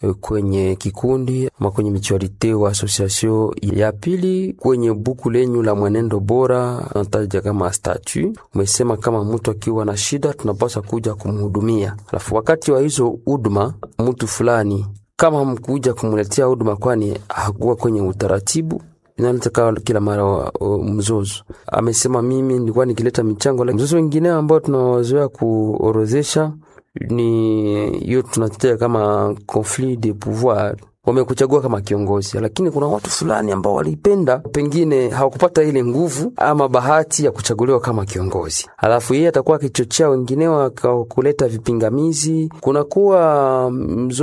e, kwenye kikundi ama kwenye michualite wa association. Ya pili kwenye buku lenyu la mwenendo bora nataja kama statu, umesema kama mtu akiwa na shida tunapaswa kuja kumhudumia, alafu wakati wa hizo huduma mtu fulani kama mkuja kumuletea huduma, kwani hakuwa kwenye utaratibu inaleta kila mara uh, mzozo. Amesema mimi nilikuwa nikileta michango. Mzozo wengine ambao tunawazoea kuorozesha ni hiyo tunatetea kama conflit de pouvoir wamekuchagua kama kiongozi, lakini kuna watu fulani ambao walipenda, pengine hawakupata ile nguvu ama bahati ya kuchaguliwa kama kiongozi, alafu yeye atakuwa akichochea wengine kuleta vipingamizi, kunakuwa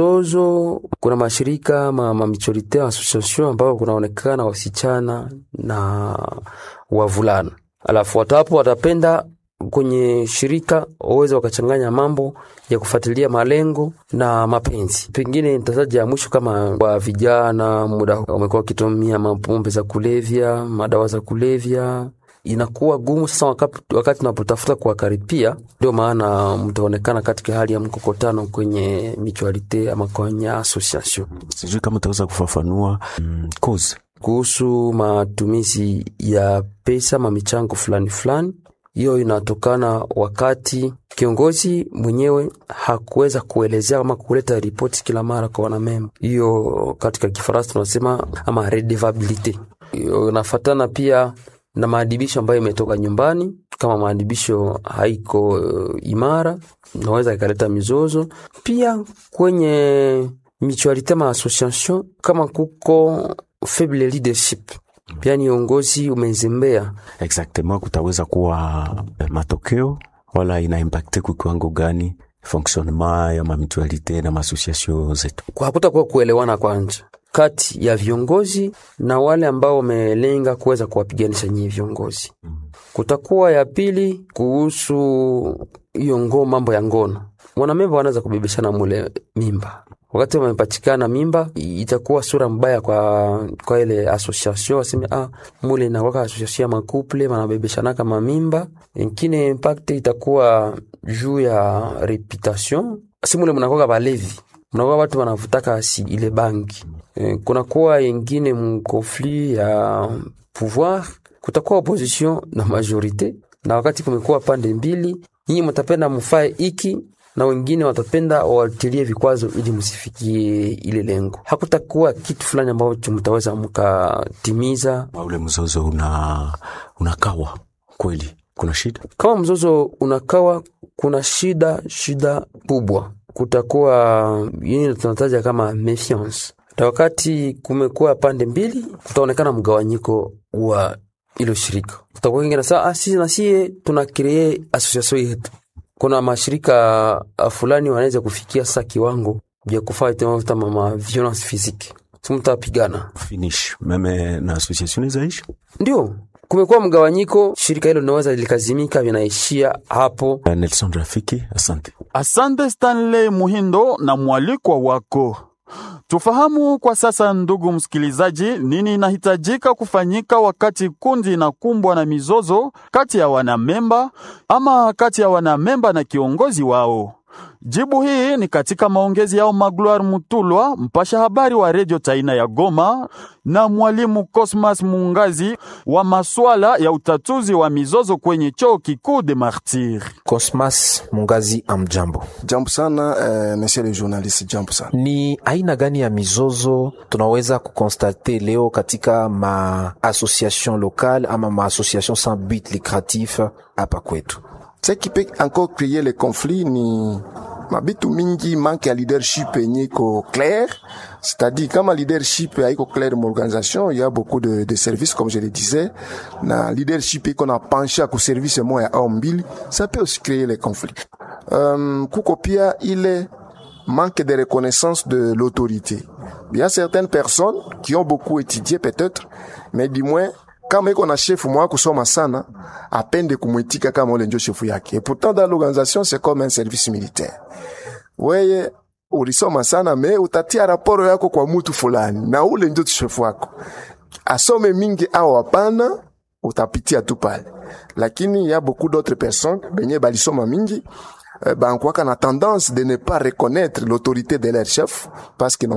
mzozo. Kuna mashirika ma, ma michorite association ambao kunaonekana wasichana na wavulana, alafu watu hapo watapenda kwenye shirika waweze wakachanganya mambo ya kufuatilia malengo na mapenzi. Pengine nitataja ya mwisho kama kwa vijana, muda wamekuwa wakitumia mapombe za kulevya, madawa za kulevya, inakuwa gumu sasa wakati, wakati tunapotafuta kuwakaripia. Ndio maana mtaonekana katika hali ya mkokotano kwenye mutualite ama kwenye association. Sijui kama utaweza kufafanua mm, cause kuhusu matumizi ya pesa ma michango fulani fulani hiyo inatokana wakati kiongozi mwenyewe hakuweza kuelezea ama kuleta ripoti kila mara kwa wanamemba. Hiyo katika Kifaransa tunasema ama redevabilite. Hiyo inafatana pia na maadibisho ambayo imetoka nyumbani. Kama maadibisho haiko uh, imara, naweza ikaleta mizozo pia kwenye mutualite ma association, kama kuko faible leadership pia ni uongozi umezembea. exactement kutaweza kuwa matokeo wala ina impacte kwa kiwango gani fonctionnement ya mamitualite na maasociation zetu? Hakutakuwa kuelewana kwanja kati ya viongozi na wale ambao wamelenga kuweza kuwapiganisha nyinyi viongozi. Kutakuwa ya pili kuhusu hiyo ngo mambo ya ngono, wanamemba wanaweza kubebeshana mule mimba wakati wamepatikana mimba, itakuwa sura mbaya kwa kwa ile association, waseme ah, mule na waka association ya makuple wanabebeshana kama mimba. Ingine impact itakuwa juu ya reputation, si mule mnakuwa balevi, mnakuwa watu wanavutaka si ile bangi e, kunakuwa ingine mkonflit ya pouvoir, kutakuwa opposition na majorite, na wakati kumekuwa pande mbili, nyinyi mtapenda mfae iki na wengine watapenda wawatilie vikwazo ili msifikie ile lengo. Hakutakuwa kitu fulani ambacho mtaweza mkatimiza. Ule mzozo una unakawa kweli, kuna shida. Kama mzozo unakawa, kuna shida, shida kubwa. Kutakuwa yini tunataja kama mefiance, na wakati kumekuwa pande mbili, kutaonekana mgawanyiko wa ilo shirika. Kutakuwa kingine saa ah, sisi na sie tuna kree association yetu kuna mashirika fulani wanaweza kufikia sasa kiwango vya kufanya tena ma violence physique, simtapigana finish meme na association zaishi. Ndio kumekuwa mgawanyiko, shirika hilo linaweza likazimika, vinaishia hapo. Nelson Rafiki, asante. Asante Stanley Muhindo na mwalikwa wako. Tufahamu kwa sasa, ndugu msikilizaji, nini inahitajika kufanyika wakati kundi inakumbwa na mizozo kati ya wanamemba ama kati ya wanamemba na kiongozi wao. Jibu hii ni katika maongezi yao Magloire Mutulwa, mpasha habari wa redio Taina ya Goma, na mwalimu Cosmas Mungazi wa maswala ya utatuzi wa mizozo kwenye chuo kikuu de Martyr. Cosmas Mungazi, amjambo. Jambo sana eh, monsieur le journaliste, jambo sana. Ni aina gani ya mizozo tunaweza kukonstate leo katika ma association locale ama ma association sans but lucratif hapa kwetu? Ce qui peut encore créer les conflits ni mabitu mingi manque ya leadership yenye iko clair c'est-à-dire kama leadership haiko clair m'organisation il y a beaucoup de, de services comme je le disais na leadership iko na penché ku service moya au mbili ça peut aussi créer les conflits um, kuko pia ile manque de reconnaissance de l'autorité il y a certaines personnes qui ont beaucoup étudié peut-être mais du moins kama iko na chefu mwa kusoma sana apende kumwitika kama ule ndio chefu yake. Et pourtant dans l'organisation c'est comme un service militaire. Weye ulisoma sana me utatia raporo yako kwa mtu fulani na ule ndio chefu wako, asome mingi au hapana, utapitia tu pale. Lakini ya beaucoup d'autres personnes benye balisoma mingi eh, banakuwaka na tendance de ne pas reconnaître l'autorité de leur chef parce que